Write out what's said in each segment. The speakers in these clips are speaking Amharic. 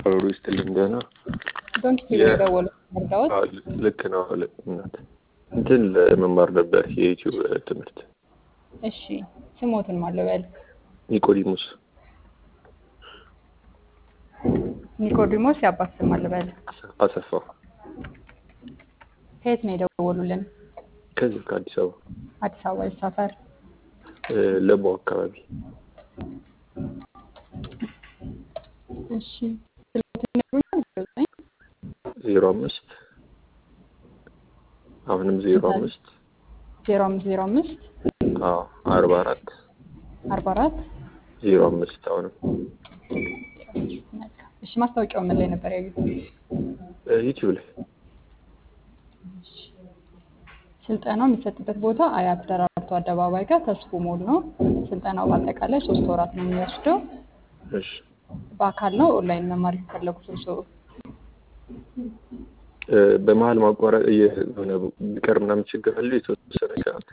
አብሮ ይስጥልኝ። ደህና ዶንት ፊል የ- የደወሉት መርዳዎት አዎ፣ ልክ ነው። ልክ እናት እንትን ለመማር ነበር የዩቲዩብ ትምህርት እሺ ስሞትን ማለበል ኒቆዲሞስ ኒቆዲሞስ የአባት ስም ማለበል አሰፋ ከየት ነው የደወሉልን? ከዚህ ከአዲስ አበባ አዲስ አበባ የት ሰፈር? እ፣ ለቦ አካባቢ እሺ ስልክዎትን ይነግሩኛል? ዘጠኝ ዜሮ አምስት አሁንም ዜሮ አምስት ዜሮ አምስት ዜሮ አምስት አዎ አርባ አራት አርባ አራት ዜሮ አምስት አሁንም መልካም። እሺ ማስታወቂያው ምን ላይ ነበር ያዩት? እ፣ ዩቲዩብ ላይ ስልጠናው የሚሰጥበት ቦታ አያት ደራርቱ አደባባይ ጋር ተስፎ ሞል ነው። ስልጠናው በአጠቃላይ ሶስት ወራት ነው የሚወስደው። እሺ በአካል ነው ኦንላይን መማር የፈለጉት እርስዎ? እ፣ በመሀል ማቋረጥ እየ- የሆነ ቢቀር ምናምን ችግር አለ የተወሰነ ሰዓት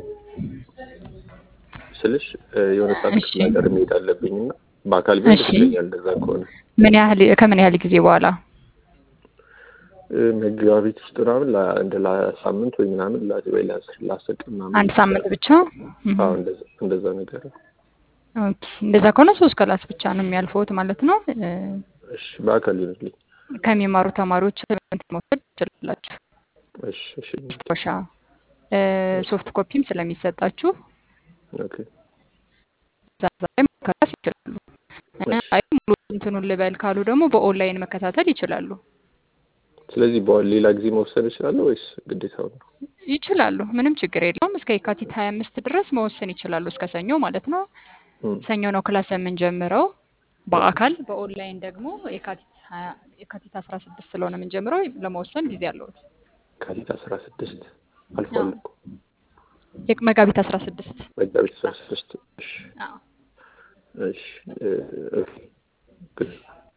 ስልሽ እ፣ የሆነ ሰዓት እሺ። ክፍለ ሀገር መሄድ አለብኝ እና በአካል ቢሆን እሺ። ደስ ይለኛል። እንደዛ ከሆነ ምን ያህል ከምን ያህል ጊዜ በኋላ? እ፣ መጋቢት ውስጥ ምናምን ላ- እንደ ለሳምንት ወይ ምናምን ላ- ወይ ለአስር ለአስር ቀን ምናምን አንድ ሳምንት ብቻ? እህ። አዎ እንደዛ እንደዛ ነገር ነው። ኦኬ እንደዛ ከሆነ ሶስት ክላስ ብቻ ነው የሚያልፈውት ማለት ነው። እ፣ እሺ በአካል ይሆንልኝ። ከሚማሩ ተማሪዎች እንትን መውሰድ ትችላላችሁ። እሺ እሺ ማስታወሻ እ፣ ሶፍት ኮፒም ስለሚሰጣችሁ ኦኬ እዛ እዛ ላይ መከታተል ይችላሉ። እ፣ እሺ። አይ ሙሉ እንትኑን ልበል ካሉ ደግሞ በኦንላይን መከታተል ይችላሉ። ስለዚህ በኋላ ሌላ ጊዜ መወሰን እችላለሁ ወይስ ግዴታው ነው? ይችላሉ። ምንም ችግር የለውም። እስከ የካቲት ሀያ አምስት ድረስ መወሰን ይችላሉ። እስከ ሰኞ ማለት ነው። እም፣ ሰኞ ነው ክላስ የምንጀምረው በአካል በኦንላይን ደግሞ የካቲት ሀያ የካቲት አስራ ስድስት ስለሆነ የምንጀምረው ለመወሰን ጊዜ አለዎት። ካቲት አስራ ስድስት አልፏል እኮ የቅ- መጋቢት አስራ ስድስት መጋቢት አስራ ስድስት እሺ አዎ። እሺ እ፣ ኦኬ ግን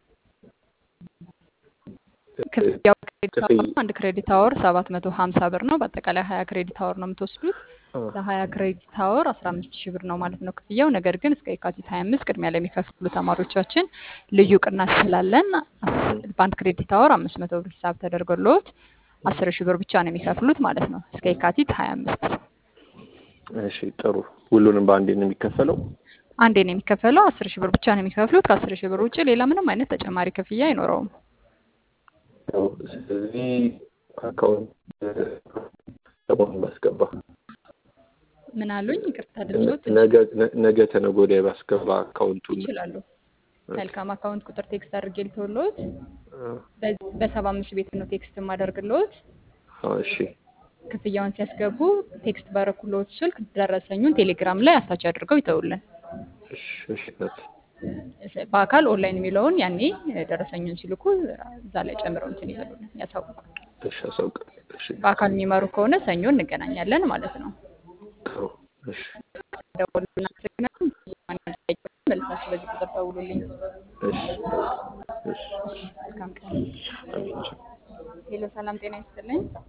ክፍያው ክሬዲት ክፍያ- አወር ነው። አንድ ክሬዲት አወር ሰባት መቶ ሀምሳ ብር ነው። በአጠቃላይ ሀያ ክሬዲት አወር ነው የምትወስዱት። አ፣ ለሀያ ክሬዲት አወር አስራ አምስት ሺህ ብር ነው ማለት ነው ክፍያው። ነገር ግን እስከ የካቲት ሀያ አምስት ቅድሚያ ለሚከፍሉ ተማሪዎቻችን ልዩ ቅናሽ ስላለን በአንድ ክሬዲት አወር አምስት መቶ ብር ሂሳብ ተደርጎልዎት አስር ሺህ ብር ብቻ ነው የሚከፍሉት ማለት ነው እስከ የካቲት ሀያ አምስት እሺ ጥሩ። ሁሉንም በአንዴ ነው የሚከፈለው? አንዴ ነው የሚከፈለው። አስር ሺህ ብር ብቻ ነው የሚከፍሉት። ከአስር ሺህ ብር ውጭ ሌላ ምንም አይነት ተጨማሪ ክፍያ አይኖረውም። ያው ስለዚህ አካውንት ሰሞኑን ባስገባ ምን አሉኝ? ይቅርታ ድምጾት ነገ ነ- ነገ ተነገ ወዲያ ባስገባ አካውንቱን ይችላሉ። መልካም አካውንት ቁጥር ቴክስት አድርጌ ልተውልዎት። አ፣ በ- በሰባ አምስት ቤት ነው ቴክስት የማደርግልዎት። አ፣ እሺ ክፍያውን ሲያስገቡ ቴክስት ባረኩልዎት ስልክ ደረሰኙን ቴሌግራም ላይ አታች አድርገው ይተውልን። እሺ እሺ እናት በአካል ኦንላይን የሚለውን ያኔ ደረሰኙን ሲልኩ እዛ ላይ ጨምረው እንትን ይበሉልን ያሳውቁ። እሺ አሳውቃለሁ። እሺ በአካል የሚመሩ ከሆነ ሰኞ እንገናኛለን ማለት ነው። ጥሩ እሺ ደውሉልን። አመሰግናለሁ። መልሳችሁ በዚህ ቁጥር ደውሉልኝ። እሺ እሺ መልካም ቀን። አሜን። ሄሎ፣ ሰላም ጤና ይስጥልኝ።